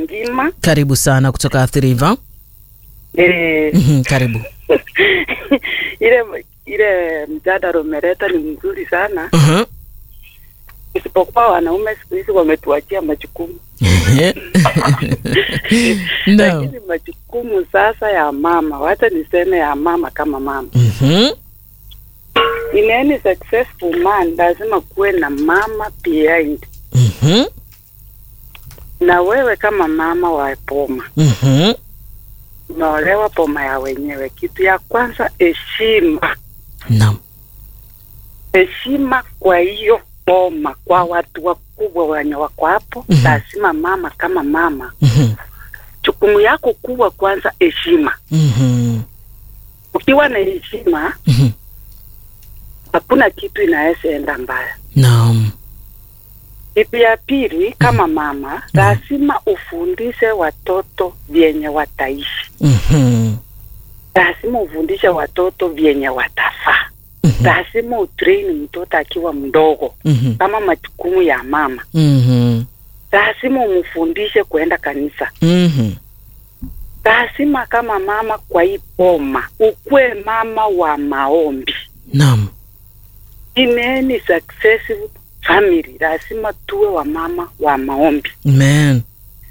Ngima. Karibu sana kutoka Athi River. Eh, Mhm, Karibu. ile ile mjadala umeleta ni mzuri sana, Mhm. isipokuwa wanaume siku hizi wametuachia majukumu Naam. lakini majukumu sasa ya mama, wacha niseme ya mama kama mama. Mhm. In any successful man lazima kuwe na mama behind, Mhm. na wewe kama mama wa poma Mhm. unaolewa poma ya wenyewe, kitu ya kwanza heshima, Naam. heshima kwa hiyo boma, kwa watu wakubwa wenye wako hapo. Mhm. Lazima mama kama mama, Mhm. jukumu yako kubwa kwanza heshima. Mhm. Ukiwa na heshima, Mhm. hakuna kitu inaweza enda mbaya. Naam. Kitu ya pili, kama mama, lazima ufundishe watoto vyenye wataishi, Mhm. lazima ufundishe watoto vyenye watafaa, Mhm. lazima utrain mtoto akiwa mdogo Mhm. kama majukumu ya mama. Mhm. lazima umfundishe kuenda kanisa. Mhm. Lazima kama mama kwa hii boma ukuwe mama wa maombi. Naam. In any successful family lazima tuwe wa mama wa maombi. Amen.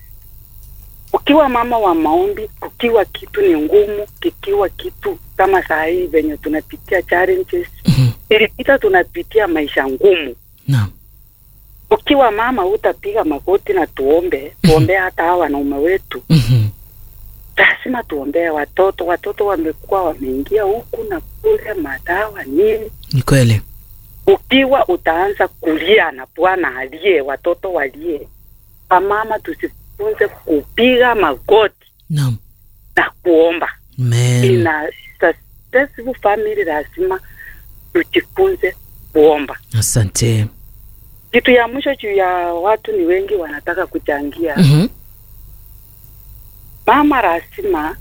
Ukiwa mama wa maombi, kukiwa kitu ni ngumu, kikiwa kitu kama saa hii venye tunapitia challenges, Mhm. ilipita tunapitia maisha ngumu. Naam. Ukiwa mama utapiga magoti na tuombe, tuombee hata hawa wanaume wetu Mhm. lazima tuombee watoto. Watoto wamekuwa wameingia huku na kule, madawa nini. Ni kweli. Ukiwa utaanza kulia na Bwana aliye, watoto walie. Wamama tusifunze kupiga magoti Naam. na kuomba. Amen. Ina successful family lazima tujifunze kuomba. Asante. Kitu ya mwisho juu ya watu ni wengi wanataka kuchangia Mhm. mama lazima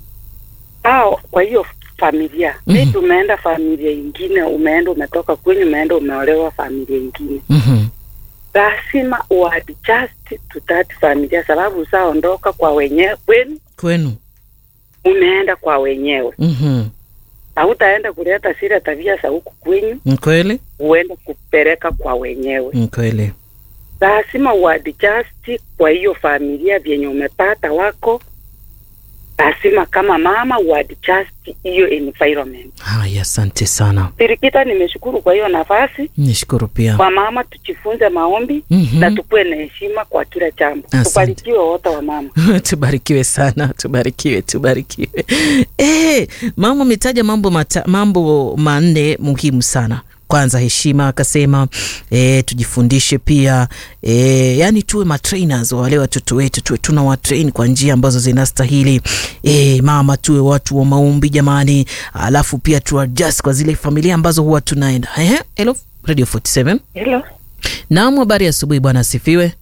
au kwa hiyo familia Mhm. maybe umeenda familia ingine, umeenda umetoka kwenyu, umeenda umeolewa familia ingine, Mhm. lazima uadjust to that familia, sababu usaondoka kwa wenyewe kwenu, Kwenu. umeenda kwa wenyewe, Mhm. hautaenda kuleta zile tabia za huku kwenyu, Ni kweli. uende kupeleka kwa wenyewe. Ni kweli. Lazima uadjust kwa hiyo familia vyenye umepata wako, lazima kama mama uadjust hiyo environment. Haya, asante sana. Sirikita, nimeshukuru kwa hiyo nafasi. Nishukuru pia. Kwa mama tujifunze maombi Mhm. na tukuwe na heshima kwa kila jambo. Asante. Tubarikiwe wote wa mama. tubarikiwe sana tubarikiwe tubarikiwe eh mama ametaja mambo mata, mambo manne muhimu sana kwanza heshima akasema e, tujifundishe pia e, yani tuwe matrainers wa wale watoto wetu tuwe tuna watrain kwa njia ambazo zinastahili e, mama tuwe watu wa maombi jamani alafu pia tuadjust kwa zile familia ambazo huwa tunaenda Ehe, hello radio 47 Hello. naam habari ya asubuhi bwana asifiwe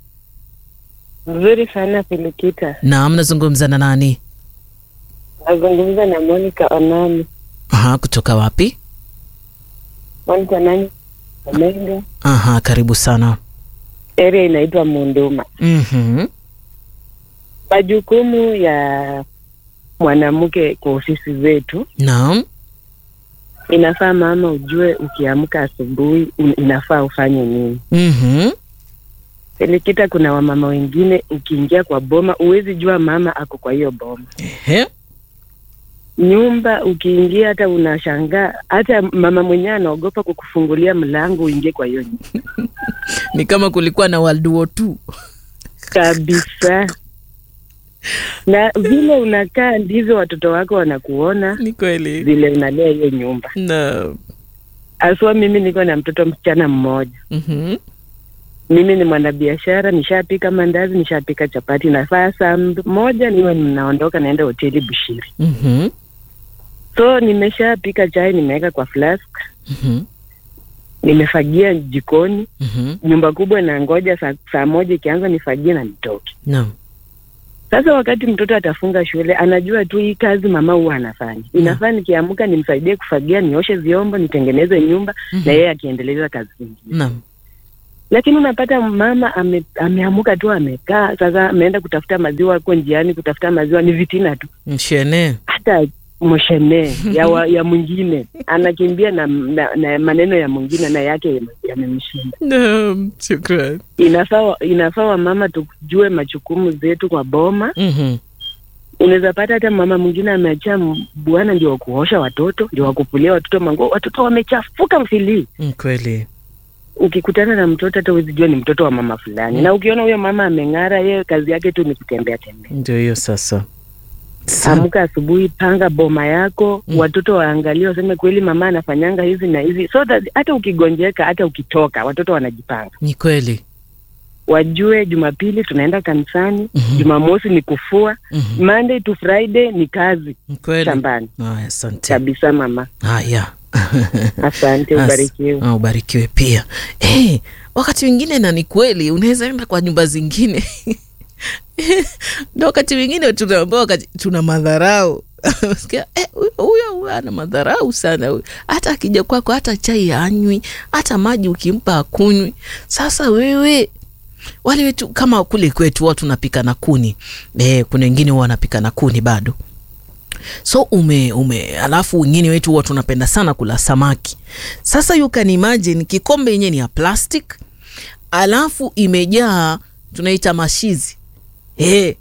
Mzuri sana Pilikita. naam nazungumza na nani Nazungumza na Monica Onani. Aha, kutoka wapi Monica nani? Omega. Aha, karibu sana. Area inaitwa Munduma. Mhm. Majukumu ya mwanamke kwa ofisi zetu, Naam. inafaa mama ujue, ukiamka asubuhi un- inafaa ufanye nini. Mhm. Pilikita, kuna wamama wengine ukiingia kwa boma huwezi jua mama ako kwa hiyo boma. Ehe. Nyumba ukiingia hata unashangaa, hata mama mwenyewe anaogopa kukufungulia mlango uingie kwa hiyo nyumba Ni kama kulikuwa na World War II. kabisa. Na vile unakaa ndivyo watoto wako wanakuona, Ni kweli. vile unalea hiyo nyumba. Naam. Aswa mimi niko na mtoto msichana mmoja. Mhm. Mimi ni mwanabiashara, nishapika mandazi, nishapika chapati. Nafaa saa moja niwe ninaondoka naenda hoteli Bushiri. Mhm. So nimeshapika chai, nimeweka kwa flask, Mhm. nimefagia jikoni. Mhm. Nyumba kubwa na ngoja saa, saa moja ikianza nifagie na nitoke. Naam. Sasa wakati mtoto atafunga shule, anajua tu hii kazi mama huwa anafanya. Inafaa nikiamka nimsaidie kufagia, nioshe vyombo, nitengeneze nyumba Mhm. na yeye akiendeleza kazi zingine. Naam. lakini unapata mama ame, ameamuka tu amekaa sasa ameenda kutafuta maziwa huko njiani kutafuta maziwa ni vitina tu mshene hata mshene ya, wa, ya mwingine anakimbia na, na, na maneno ya mwingine na yake yamemshinda naam shukran inafaa inafaa wamama tujue majukumu zetu kwa boma Mhm. unaweza pata hata mama mwingine ameachia m- bwana ndio wakuosha watoto ndio wakufulia watoto manguo watoto wamechafuka mfilii Mm, kweli ukikutana na mtoto hata huwezi jua ni mtoto wa mama fulani Mm. na ukiona huyo mama ameng'ara yeye kazi yake tu ni kutembea tembea ndio hiyo sasa Sa- amka asubuhi panga boma yako Mm. watoto waangalie waseme kweli mama anafanyanga hivi na hivi so that hata ukigonjeka hata ukitoka watoto wanajipanga ni kweli wajue jumapili tunaenda kanisani Mhm. jumamosi ni kufua Mhm. monday to friday ni kazi Ni kweli shambani haya asante kabisa mama haya asante As- ubarikiwe Ah, ubarikiwe pia hey, wakati mwingine na ni kweli unaweza enda kwa nyumba zingine ndo wakati mwingine tunaambia wakati tuna madharau Sikia, eh, huyo- huyo huyo ana madharau sana huyo. hata akija kwako hata chai anywi hata maji ukimpa akunywi sasa wewe wale wetu kama kule kwetu watu tunapika na kuni eh, kuna wengine huwa wanapika na kuni bado so ume ume alafu wengine wetu huwa tunapenda sana kula samaki sasa you can imagine kikombe yenyewe ni ya plastic alafu imejaa tunaita mashizi hey.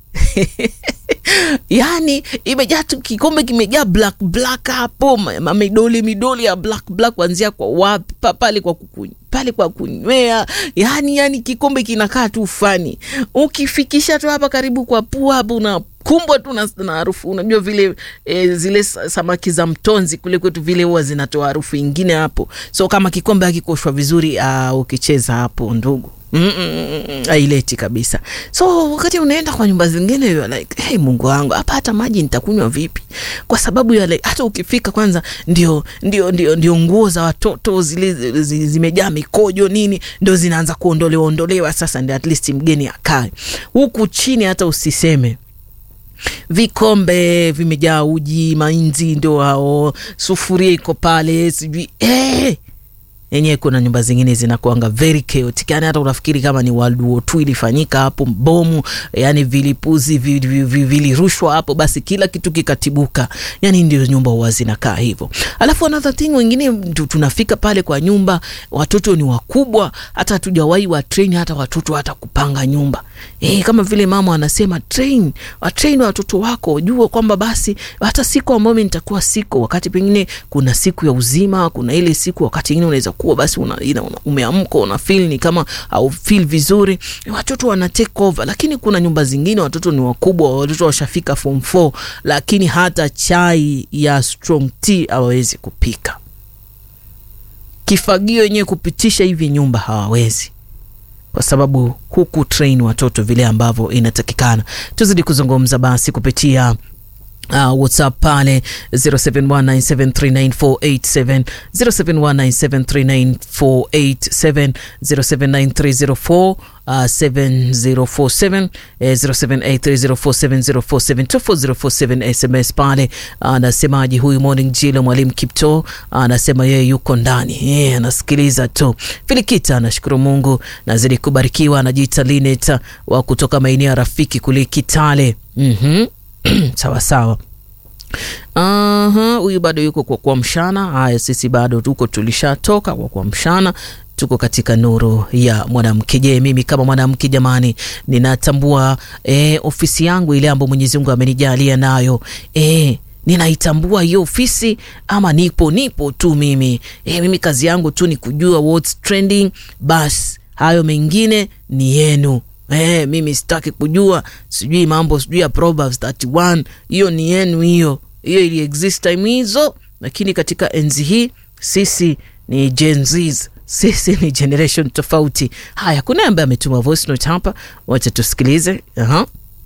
yaani imejaa tu kikombe kimejaa black black hapo ma- ma- midoli midoli ya black black kuanzia kwa wapi pa- pale kwa kukuny, pale kwa kunywea yani yani kikombe kinakaa tu fani ukifikisha tu hapa karibu kwa pua hapo unakumbwa tu na na harufu unajua vile e, zile sa- samaki za mtonzi kule kwetu vile huwa zinatoa harufu ingine hapo so kama kikombe hakikoshwa vizuri uh, ukicheza hapo ndugu Mm, mm, mm, mm, haileti kabisa so wakati unaenda kwa nyumba zingine you're like hey, mungu wangu hapa hata maji nitakunywa vipi kwa sababu ya like, hata ukifika kwanza ndio ndio ndio ndio nguo za watoto zile zi- zi- zimejaa mikojo nini ndio zinaanza kuondolewa ondolewa sasa ndio at least mgeni akae huku chini hata usiseme vikombe vimejaa uji mainzi ndio hao sufuria iko pale sijui eh yenyewe kuna nyumba zingine zinakuanga very chaotic yani hata unafikiri kama ni World War II ilifanyika hapo bomu yani vilipuzi vi- vi- vi- vilirushwa hapo basi kila kitu kikatibuka yani ndio nyumba huwa zinakaa hivyo alafu another thing wengine tu- tunafika pale kwa nyumba watoto ni wakubwa hata hatujawahi wa train hata watoto hata kupanga nyumba e, kama vile mama anasema train watrain watoto wako jua kwamba basi hata siku ambayo mi nitakuwa siko wakati pengine kuna siku ya uzima kuna ile siku wakati ingine unaweza kuwa basi una, ina, una, umeamka una feel ni kama au feel vizuri watoto wana take over lakini kuna nyumba zingine watoto ni wakubwa watoto washafika form 4 lakini hata chai ya strong tea hawawezi kupika kifagio yenyewe kupitisha hivi nyumba hawawezi kwa sababu huku train watoto vile ambavyo inatakikana tuzidi kuzungumza basi kupitia Uh, whatsapp pale 0719739487 0719739487 079304 uh, 7047 eh, 0783047047 24047 sms pale anasemaji huyu morning jilo mwalimu kipto anasema yeye yuko ndani yeye anasikiliza tu filikita anashukuru mungu nazidi kubarikiwa anajiita linet wa kutoka maeneo ya rafiki kule kitale mm-hmm. sawa sawa Aha, huyu bado yuko kwa kuamshana. Haya, sisi bado tuko tulishatoka kwa kuamshana, tuko katika nuru ya mwanamke. Je, mimi kama mwanamke jamani, ninatambua eh, ofisi yangu ile ambayo Mwenyezi Mungu amenijalia nayo eh, ninaitambua hiyo ofisi ama nipo nipo tu mimi eh, mimi kazi yangu tu ni kujua what's trending, bas hayo mengine ni yenu. Eh, mimi sitaki kujua sijui mambo sijui ya Proverbs 31 hiyo ni yenu hiyo hiyo ili exist time hizo, lakini katika enzi hii sisi ni Gen Zs, sisi ni generation tofauti. Haya, kuna ambaye ametuma voice note hapa, wacha tusikilize. Aha.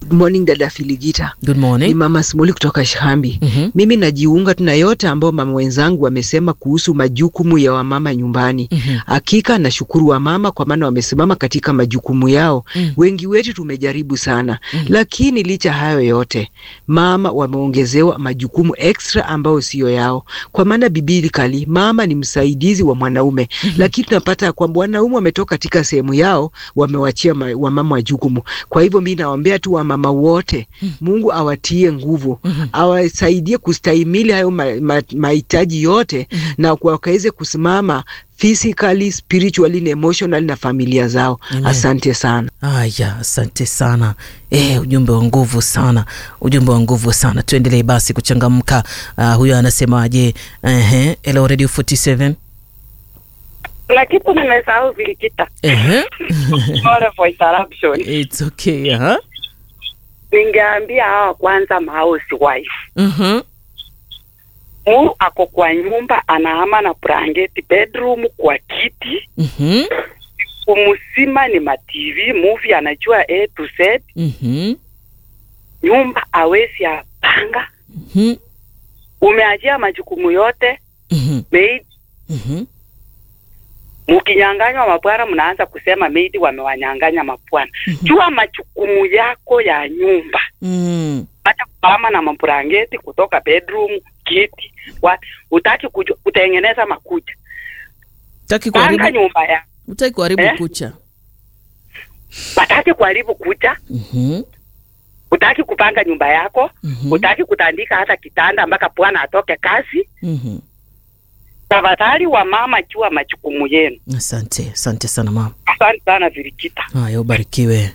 Good morning dada Filigita. Good Ni morning. mama Simuli kutoka Shahambi. Mhm. Mimi najiunga tu na yote ambayo mama wenzangu wamesema kuhusu majukumu ya wamama nyumbani. Mhm. Hakika nashukuru wamama kwa maana wamesimama katika majukumu yao. Mm. Wengi wetu tumejaribu sana, Mm. lakini licha hayo yote, mama wameongezewa majukumu extra ambayo siyo yao, kwa maana biblikali mama ni msaidizi wa mwanaume, lakini tunapata kwamba wanaume wametoka katika sehemu yao, wamewachia ma- wamama majukumu. Kwa hivyo mi nawaombea tu wamama wote, Mungu awatie nguvu, Mhm. awasaidie kustahimili hayo ma- ma- mahitaji yote na kwa- wakaweze kusimama physically, spiritually na emotionally na familia zao. Amen. Asante sana. Aya, asante sana. Eh, ujumbe wa nguvu sana, ujumbe wa nguvu sana. Tuendelee basi kuchangamka. Uh, huyo anasemaje? Ehe, hello Radio 47. Kuna kitu nimesahau vilikita. Ehe. Sorry for interruption. It's okay, huh? Ningeambia hawa kwanza mahousewife. Mhm. Mu ako kwa nyumba anahama na blanketi bedroom kwa kiti. Mhm. Kumusima ni ma TV movie anajua A to Z. Mhm. Nyumba awezi apanga. Mhm. Umeachia majukumu yote Mhm. maid. Mhm. Mkinyanganywa mabwana, mnaanza kusema maid wamewanyanganya mabwana. Jua majukumu yako ya nyumba. Mm. acha kuhama na mabrangeti kutoka bedroom kiti wa, utaki kuju, kutengeneza makucha Utaki panga kuharibu, nyumba ya utaki kuharibu Eh? kucha. wataki kuharibu kucha Mhm. utaki kupanga nyumba yako Mhm. utaki kutandika hata kitanda mpaka bwana atoke kazi Mhm. tafadhali wa mama jua majukumu yenu Asante, asante sana mama. asante sana virikita Haya, ubarikiwe.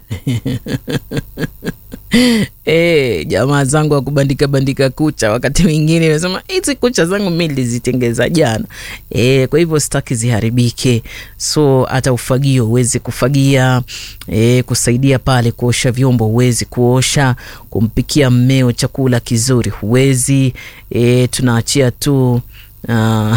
Eh, jamaa zangu wa kubandika bandika kucha, wakati mwingine nasema hizi kucha zangu mi nilizitengeza jana. Eh, kwa hivyo sitaki ziharibike, so hata ufagio huwezi kufagia. Eh, kusaidia pale kuosha vyombo huwezi kuosha, kumpikia mmeo chakula kizuri huwezi. Eh, tunaachia tu Ah,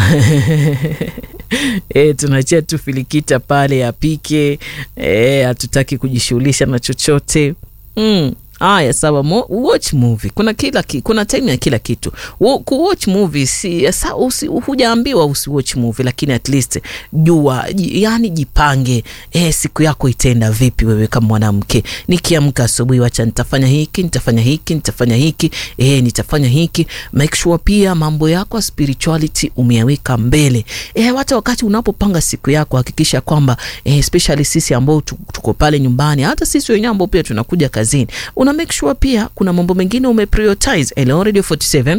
e, tunaachia tu filikita pale apike. E, hatutaki kujishughulisha na chochote mm. Aya, sawa. Mo, watch movie kuna kila ki, kuna time ya kila kitu. Wo- Kuwatch movie si sa, usi, hujaambiwa usiwatch movie, lakini at least jua, ji- yani jipange. E, siku yako itaenda vipi wewe kama mwanamke? Nikiamka asubuhi, wacha nitafanya hiki, nitafanya hiki, nitafanya hiki, e, nitafanya hiki. Make sure pia mambo yako ya spirituality umeyaweka mbele. E, hata wakati unapopanga siku yako hakikisha kwamba e, especially sisi ambao tu- tuko pale nyumbani, hata sisi wenyewe ambao pia tunakuja kazini, una make sure pia kuna mambo mengine umeprioritize. Hello Radio 47.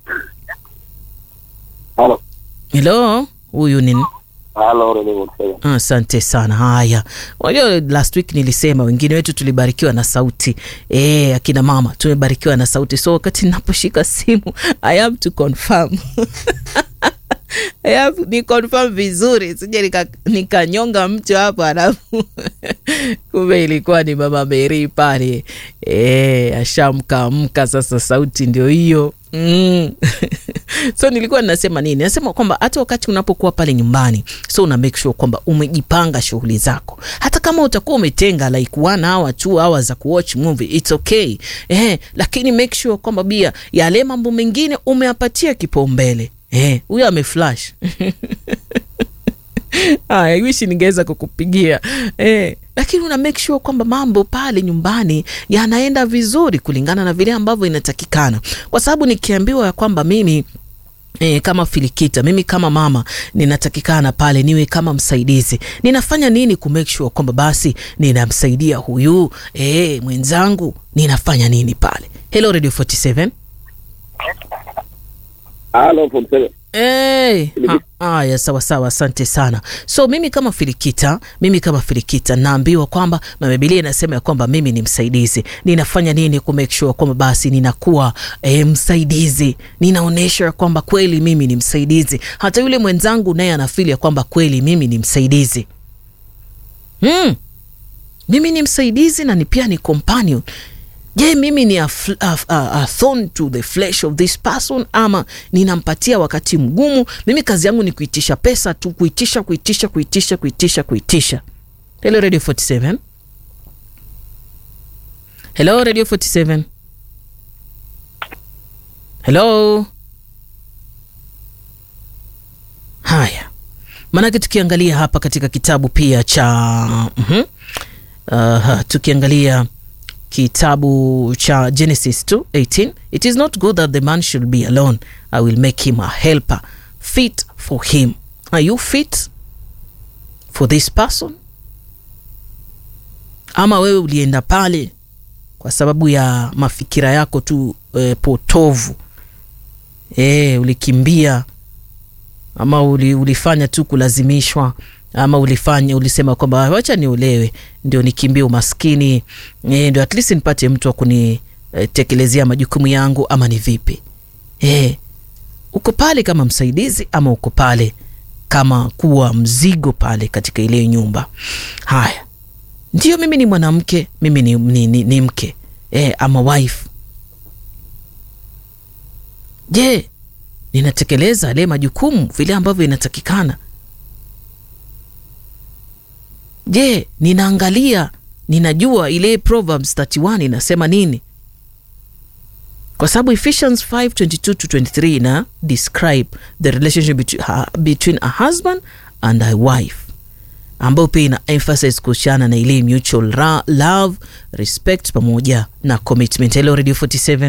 Halo. Hello, huyu ni Halo, Redio Msega. Asante sana. Haya, unajua last week nilisema wengine wetu tulibarikiwa na sauti e, akina mama tumebarikiwa na sauti, so wakati ninaposhika simu I have to confirm I have, ni confirm vizuri, sije nika- nikanyonga mtu hapo alafu kumbe ilikuwa ni mama Meri pale e, ashamkaamka sasa, sauti ndio hiyo mm. so nilikuwa ninasema nini nasema kwamba hata wakati unapokuwa pale nyumbani so una make sure kwamba umejipanga shughuli zako hata kama utakuwa umetenga like one hour two hours za kuwatch movie it's okay eh, lakini make sure kwamba bia yale mambo mengine umeapatia kipaumbele eh, huyo ameflash I wish ningeweza kukupigia eh, lakini una make sure kwamba mambo pale nyumbani yanaenda vizuri kulingana na vile ambavyo inatakikana, kwa sababu nikiambiwa ya kwamba mimi E, kama filikita mimi kama mama ninatakikana pale niwe kama msaidizi, ninafanya nini ku make sure kwamba basi ninamsaidia huyu e, mwenzangu, ninafanya nini pale? Hello Radio 47 Halo, Msega. Hey, haya sawa sawa, asante sana. So mimi kama filikita, mimi kama filikita naambiwa kwamba na Biblia inasema ya kwamba mimi ni msaidizi. Ninafanya nini ku make sure kwamba basi ninakuwa eh, msaidizi, ninaonyesha kwamba kweli mimi ni msaidizi, hata yule mwenzangu naye anafili ya kwamba kweli mimi ni msaidizi hmm. Mimi ni msaidizi na ni pia ni companion je mimi ni a, fl- a, a, a thorn to the flesh of this person ama ninampatia wakati mgumu mimi kazi yangu ni kuitisha pesa tu kuitisha kuitisha kuitisha kuitisha kuitisha hello radio 47 hello radio 47 hello haya maanake tukiangalia hapa katika kitabu pia cha mm uh, tukiangalia kitabu cha genesis 2:18 it is not good that the man should be alone i will make him a helper fit for him are you fit for this person ama wewe ulienda pale kwa sababu ya mafikira yako tu e, potovu e, ulikimbia ama uli, ulifanya tu kulazimishwa ama ulifanya ulisema kwamba wacha niolewe ndio nikimbie umaskini e, ndio at least nipate mtu wa kunitekelezea e, majukumu yangu ama ni vipi e, uko pale kama msaidizi ama uko pale kama kuwa mzigo pale katika ile nyumba haya ndio mimi ni mwanamke mimi ni, ni, ni, ni mke e, ama wife je ninatekeleza yale majukumu vile ambavyo inatakikana je ninaangalia ninajua ile proverbs 31 inasema nini kwa sababu ephesians 522 to 23 ina describe the relationship between, uh, between a husband and a wife ambayo pia ina emphasize kuhusiana na ile mutual ra- love respect pamoja na commitment hello radio 47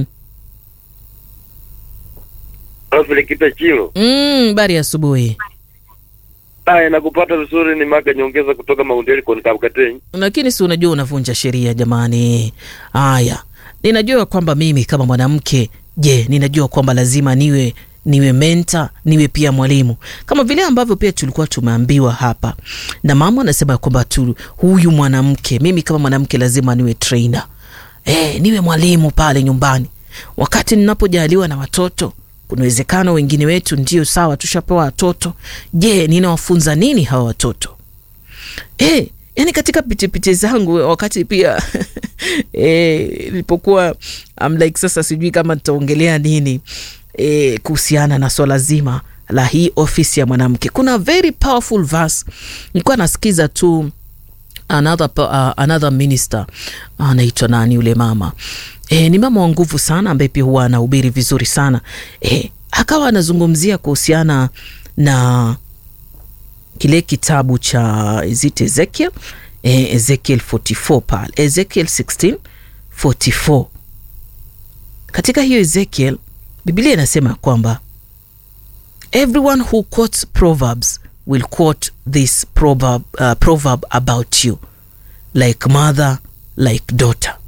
Filikita Chilo. mm, bari asubuhi Haya, nakupata vizuri. Ni Maka Nyongeza kutoka Maundeli kwa Kabkateni. lakini si unajua unavunja sheria jamani haya ninajua kwamba mimi kama mwanamke je ninajua kwamba lazima niwe niwe menta niwe pia mwalimu kama vile ambavyo pia tulikuwa tumeambiwa hapa na mama anasema kwamba tu huyu mwanamke mimi kama mwanamke lazima niwe trainer e, niwe mwalimu pale nyumbani wakati ninapojaliwa na watoto kuna uwezekano wengine wetu ndio sawa tushapewa watoto je ninawafunza nini hawa watoto e, yani katika pitipiti zangu wakati pia nilipokuwa e, I'm like sasa sijui kama nitaongelea nini e, kuhusiana na swala zima la hii ofisi ya mwanamke kuna very powerful verse nilikuwa nasikiza tu another, uh, another minister anaitwa nani yule mama e, ni mama wa nguvu sana ambaye pia huwa anahubiri vizuri sana e, akawa anazungumzia kuhusiana na kile kitabu cha zit ezekiel e, ezekiel 44 pale ezekiel 16 44 katika hiyo ezekiel biblia inasema kwamba everyone who quotes proverbs will quote this proverb, uh, proverb about you like mother like daughter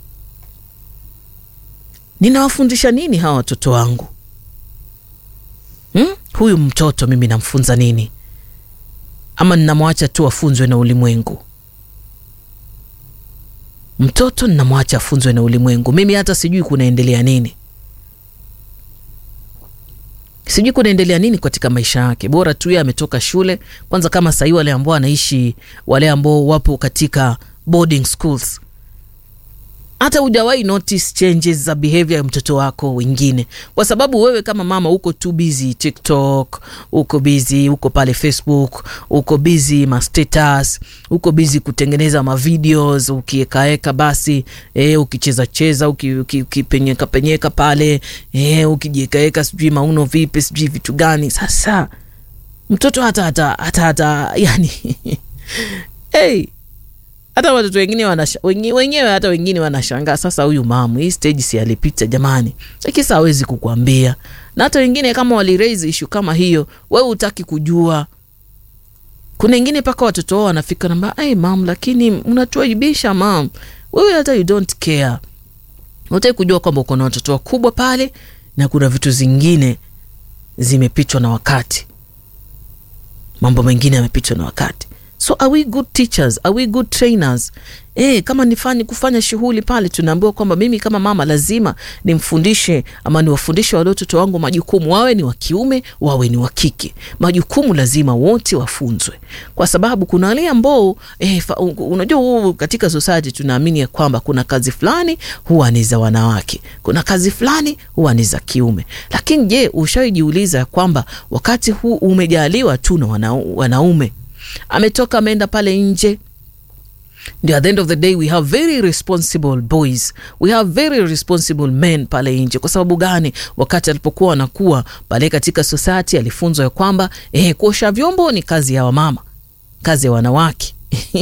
ninawafundisha nini hawa watoto wangu hmm? huyu mtoto mimi namfunza nini ama ninamwacha tu afunzwe na ulimwengu mtoto ninamwacha afunzwe na ulimwengu mimi hata sijui kunaendelea nini sijui kunaendelea nini katika maisha yake bora tu ye ametoka shule kwanza kama sahii wale ambao wanaishi wale ambao wapo katika boarding schools hata hujawahi notice changes za behavior ya mtoto wako wengine kwa sababu wewe kama mama uko tu busy tiktok uko busy uko pale facebook uko busy mastatus uko busy kutengeneza mavideos ukiekaeka basi e, ukicheza cheza ukipenyeka uki, uki penyeka pale e, ukijiekaeka sijui mauno vipi sijui vitu gani sasa mtoto hata hata hata hata yani hey, hata watoto wengine wanasha, wenyewe hata wengine wanashangaa sasa huyu mamu hii stage si alipita jamani lakini hawezi kukwambia na hata wengine kama waliraise ishu kama hiyo wewe utaki kujua kuna wengine mpaka watoto wao wanafika namba hey, mam lakini unatuaibisha mam wewe hata you don't care utaki kujua kwamba uko na watoto wakubwa pale na kuna vitu zingine zimepitwa na wakati mambo mengine yamepitwa na wakati so are we good teachers are we good trainers e, kama nifanye kufanya shughuli pale tunaambiwa kwamba mimi kama mama lazima nimfundishe ama niwafundishe wale watoto wangu majukumu wawe ni wa kiume wawe ni wa kike majukumu lazima wote wafunzwe kwa sababu kuna wale ambao e, unajua huu katika society tunaamini ya kwamba kuna kazi fulani huwa ni za wanawake kuna kazi fulani huwa ni za kiume lakini je ushaijiuliza ya kwamba wakati huu umejaliwa tu na wana, wanaume ametoka ameenda pale nje ndio at the end of the day we have very responsible boys we have very responsible men pale nje kwa sababu gani wakati alipokuwa anakuwa pale katika society alifunzwa ya kwamba eh, kuosha vyombo ni kazi ya wamama kazi ya wanawake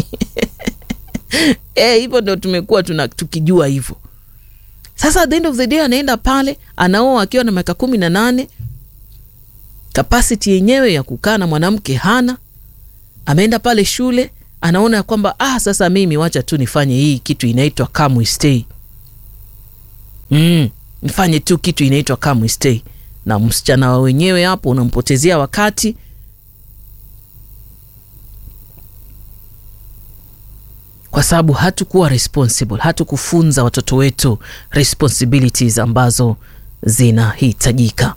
eh, hivyo ndio tumekuwa tuna, tukijua hivyo sasa at the end of the day anaenda pale anaoa akiwa na miaka kumi na nane kapasiti yenyewe ya kukaa na mwanamke hana ameenda pale shule anaona ya kwamba ah, sasa mimi wacha tu nifanye hii kitu inaitwa come we stay mm, nifanye tu kitu inaitwa come we stay na msichana wa wenyewe hapo unampotezea wakati kwa sababu hatukuwa responsible hatukufunza watoto wetu responsibilities ambazo zinahitajika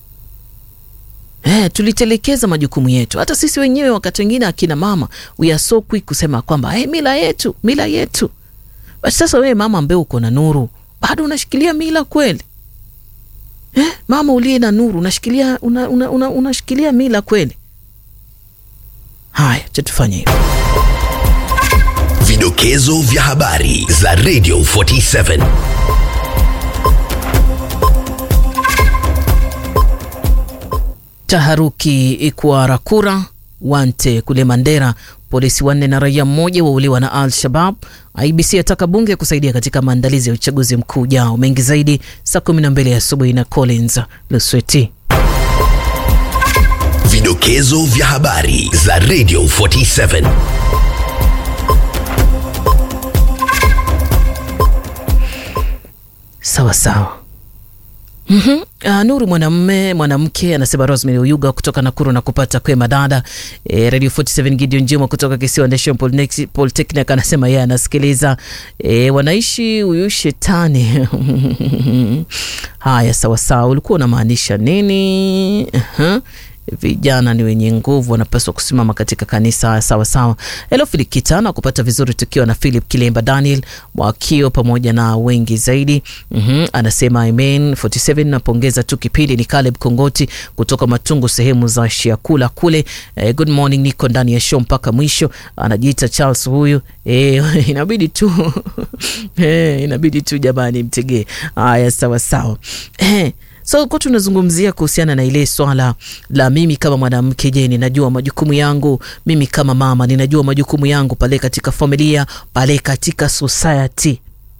Eh, tulitelekeza majukumu yetu. Hata sisi wenyewe wakati wengine akina mama we are so quick kusema kwamba hey, mila yetu mila yetu. Basi sasa wewe mama ambaye uko na nuru bado unashikilia mila kweli? Eh, mama uliye na nuru unashikilia una, una, una, unashikilia mila kweli? Haya, cha tufanye hivyo. Vidokezo vya habari za Radio 47. Taharuki Kwarakura Wante kule Mandera, polisi wanne na raia mmoja wauliwa na Al Shabab. IBC ataka bunge kusaidia katika maandalizi ya uchaguzi mkuu ujao. Mengi zaidi saa 12 asubuhi na Collins Lusweti. Vidokezo vya habari za Radio 47. Sawa sawa. Mm-hmm. Uh, Nuru mwanamme mwanamke anasema Rosemary Oyuga kutoka Nakuru na kupata kwema dada. E, Radio 47 Gideon Juma kutoka Kisiwa National Polytechnic, Polytechnic anasema yeye anasikiliza. E, wanaishi huyu shetani. Haya sawa sawa. Ulikuwa unamaanisha nini? Uh-huh. Vijana ni wenye nguvu, wanapaswa kusimama katika kanisa. Sawa sawa. Hello Filikita na kupata vizuri tukiwa na Philip Kilemba, Daniel Mwakio pamoja na wengi zaidi. mm-hmm. Anasema amen 47. Napongeza tu kipindi. Ni Caleb Kongoti kutoka Matungu, sehemu za Shiakula kule. Eh, good morning, niko ndani ya show mpaka mwisho. Anajiita Charles huyu. Eh, inabidi tu eh, inabidi tu jamani, mtegee. Haya, sawa sawa. Eh, so kwa tunazungumzia kuhusiana na ile swala la mimi kama mwanamke, je, ninajua majukumu yangu? Mimi kama mama ninajua majukumu yangu pale katika familia, pale katika society,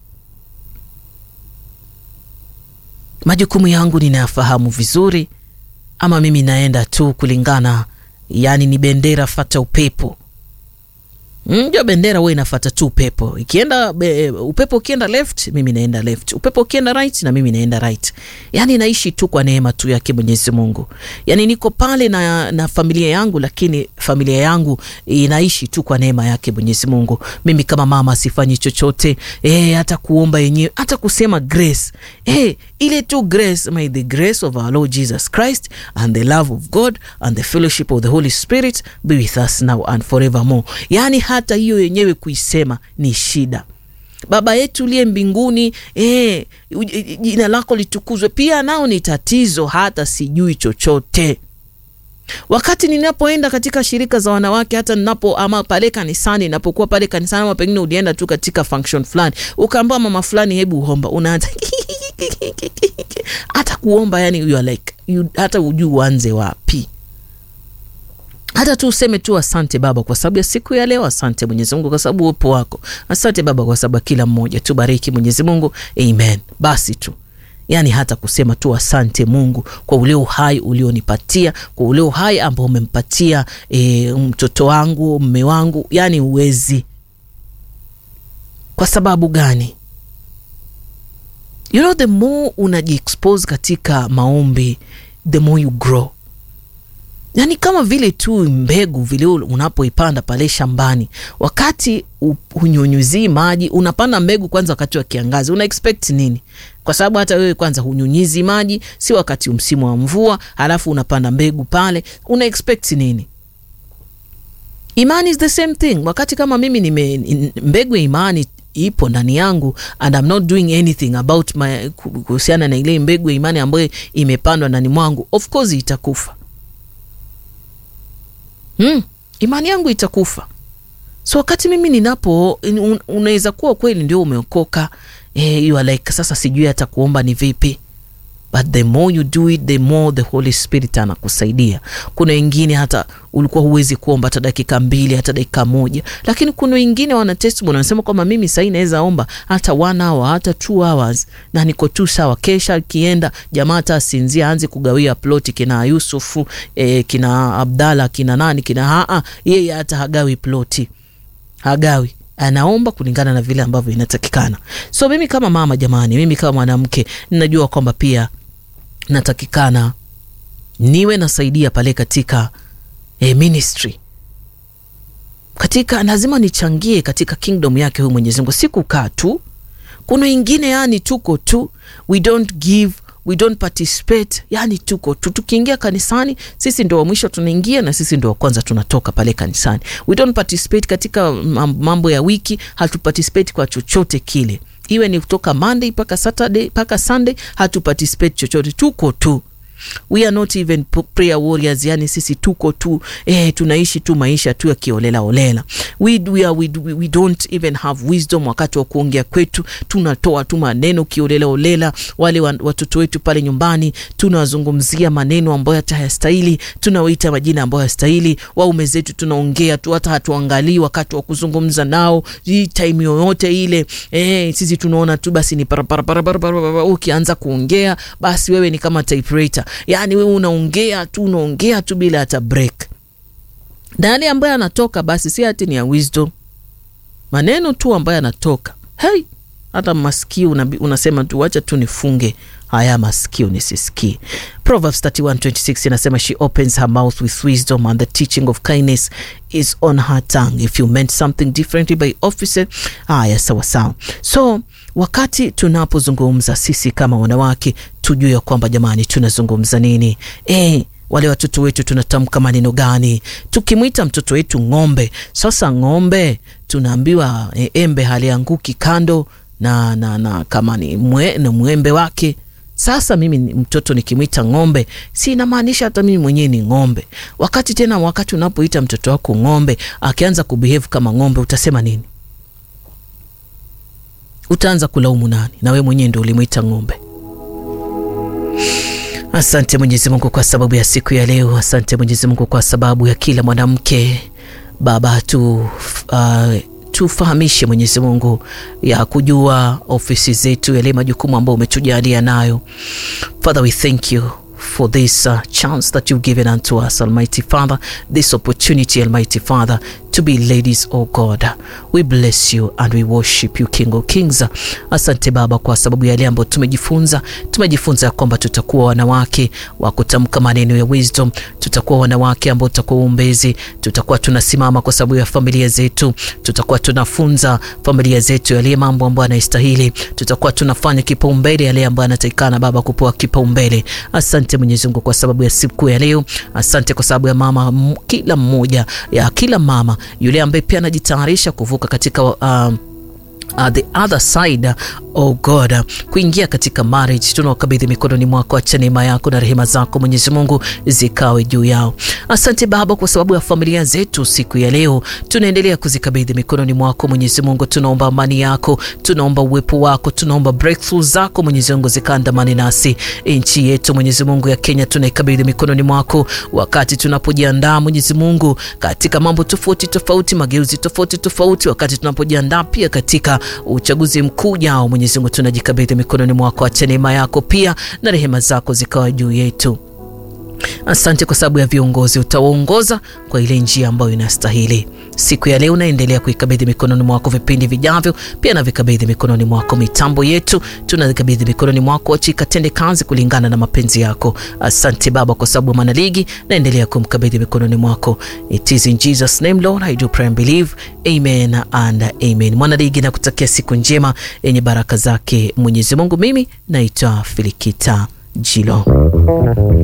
majukumu yangu ninayafahamu vizuri, ama mimi naenda tu kulingana, yani ni bendera fata upepo? Ndio, bendera huwa inafata tu upepo. Ikienda be, upepo ukienda left, mimi naenda left. Upepo ukienda right, na mimi naenda right. Yani naishi tu kwa neema tu yake Mwenyezi Mungu. Yani niko pale na, na familia yangu, lakini familia yangu inaishi tu kwa neema yake Mwenyezi Mungu. Mimi kama mama sifanyi chochote eh, hata kuomba yenyewe, hata kusema grace eh, ile tu grace. May the grace of our Lord Jesus Christ and the love of God and the fellowship of the Holy Spirit be with us now and forevermore. Yani hata hiyo yenyewe kuisema ni shida. Baba yetu uliye mbinguni, eh, jina lako litukuzwe, pia nao ni tatizo, hata sijui chochote. Wakati ninapoenda katika shirika za wanawake, hata ninapo ama pale kanisani, ninapokuwa pale kanisani, ama pengine ulienda tu katika function fulani, ukaambiwa mama fulani, hebu omba, unaanza hata kuomba, yani you are like you, hata ujui uanze wapi hata tu useme tu asante Baba kwa sababu ya siku ya leo. Asante Mwenyezi Mungu kwa sababu uwepo wako. Asante Baba kwa sababu kila mmoja. Tubariki Mwenyezi Mungu, amen. Basi tu yaani hata kusema tu asante Mungu kwa ule uhai ulionipatia, kwa ule uhai ambao umempatia e, mtoto wangu, mme wangu, yani uwezi. Kwa sababu gani? You know, the more unajiexpose katika maombi, the more you grow yaani kama vile tu mbegu vile unapoipanda pale shambani, wakati hunyunyuzii maji, unapanda mbegu kwanza wakati wa kiangazi, una expect nini? Kwa sababu hata wewe kwanza hunyunyizi maji, si wakati msimu wa mvua, halafu unapanda mbegu pale, una expect nini? Imani is the same thing. Wakati kama mimi nime mbegu ya imani ipo ndani yangu and I'm not doing anything about my kuhusiana na ile mbegu ya imani ambayo imepandwa ndani mwangu, of course itakufa. Hmm, imani yangu itakufa so wakati mimi ninapo un, unaweza kuwa kweli ndio umeokoka eh, you are like sasa sijui hata kuomba ni vipi but the more you do it the more the holy spirit anakusaidia kuna wengine hata ulikuwa huwezi kuomba hata dakika mbili hata dakika moja lakini kuna wengine wana testimony wanasema kwamba mimi sahii naweza omba hata one hour hata two hours na niko tu sawa kesha akienda jamaa hata asinzia aanze kugawia ploti kina yusufu eh, kina abdala kina nani kina haa yeye hata hagawi ploti hagawi anaomba kulingana na vile ambavyo inatakikana so mimi kama mama jamani mimi kama mwanamke ninajua kwamba pia natakikana niwe nasaidia pale katika eh, ministry katika lazima nichangie katika kingdom yake huyu mwenyezi mungu si kukaa tu kuna wengine yani tuko tu we don't give we don't participate yani tuko tu tukiingia kanisani sisi ndo wa mwisho tunaingia na sisi ndo wa kwanza tunatoka pale kanisani we don't participate katika mambo ya wiki hatuparticipate kwa chochote kile iwe ni kutoka monday mpaka saturday mpaka sunday hatuparticipate chochote tuko tu we are not even prayer warriors yani sisi tuko tu eh, tunaishi tu maisha tu yakiolela olela we, we, are, we, we don't even have wisdom wakati wa kuongea kwetu tunatoa tu maneno kiolela olela wale watoto wetu pale nyumbani tunawazungumzia maneno ambayo hata hayastahili tunawaita majina ambayo hayastahili waume zetu tunaongea tu hata hatuangalii wakati wa kuzungumza nao hii time yoyote ile eh, sisi tunaona tu basi ni ukianza kuongea basi wewe ni kama typewriter yaani wewe unaongea tu unaongea tu bila hata break na yale ambayo anatoka basi si hati ni ya wisdom maneno tu ambayo anatoka hey, hata masikio una, unasema tu wacha tu nifunge haya masikio nisisikie proverbs 3126 inasema she opens her mouth with wisdom and the teaching of kindness is on her tongue if you meant something differently by officer haya sawa sawa so wakati tunapozungumza sisi kama wanawake tujue ya kwamba jamani tunazungumza nini e, wale watoto wetu tunatamka maneno gani tukimwita mtoto wetu ng'ombe sasa ng'ombe tunaambiwa e, embe halianguki kando na, na, na kama ni mwe, na mwembe wake sasa mimi mtoto nikimwita ng'ombe si inamaanisha hata mimi mwenyewe ni ng'ombe wakati tena wakati unapoita mtoto wako ng'ombe akianza kubehave kama ng'ombe utasema nini utaanza kulaumu nani na we mwenyewe ndo ulimwita ng'ombe asante mwenyezi mungu kwa sababu ya siku ya leo asante mwenyezi mungu kwa sababu ya kila mwanamke baba tu uh, tufahamishe mwenyezi mungu ya kujua ofisi zetu yale majukumu ambayo umetujalia nayo father we thank you for this uh, chance that you've given unto us almighty father this opportunity almighty father to be ladies oh god we bless you and we worship you king of kings asante baba kwa sababu yale ambayo tumejifunza tumejifunza ya kwamba tutakuwa wanawake wa kutamka maneno ya wisdom tutakuwa wanawake ambao tutakuwa uombezi tutakuwa tunasimama kwa sababu ya familia zetu tutakuwa tunafunza familia zetu yale mambo ambayo anayestahili tutakuwa tunafanya kipaumbele yale ambayo anatakikana baba kupewa kipaumbele asante mwenyezi mungu kwa sababu ya siku ya leo asante kwa sababu ya mama m- kila mmoja ya kila mama yule ambaye pia anajitayarisha kuvuka katika uh, Uh, the other side oh god uh, kuingia katika marriage tunaokabidhi mikononi mwako acha neema yako na rehema zako mwenyezi mungu zikawe juu yao asante baba kwa sababu ya familia zetu siku ya leo tunaendelea kuzikabidhi mikononi mwako mwenyezi mungu tunaomba amani yako tunaomba uwepo wako tunaomba breakthrough zako mwenyezi mungu zikaandamani nasi nchi yetu mwenyezi mungu ya kenya tunaikabidhi mikononi mwako wakati tunapojiandaa mwenyezi mungu katika mambo tofauti tofauti mageuzi tofauti tofauti wakati tunapojiandaa pia katika uchaguzi mkuu jao mwenyezi mungu tunajikabidhi mikononi mwako acha neema yako pia na rehema zako zikawa juu yetu asante kwa sababu ya viongozi utawaongoza kwa ile njia ambayo inastahili siku ya leo naendelea kuikabidhi mikononi mwako vipindi vijavyo pia navikabidhi mikononi mwako mitambo yetu tunavikabidhi mikononi mwako achikatende kazi kulingana na mapenzi yako asante baba kwa sababu mwanaligi naendelea kumkabidhi mikononi mwako it is in jesus name lord i do pray and believe amen and amen mwanaligi nakutakia siku njema yenye baraka zake mwenyezi mungu mimi naitwa filikita jilo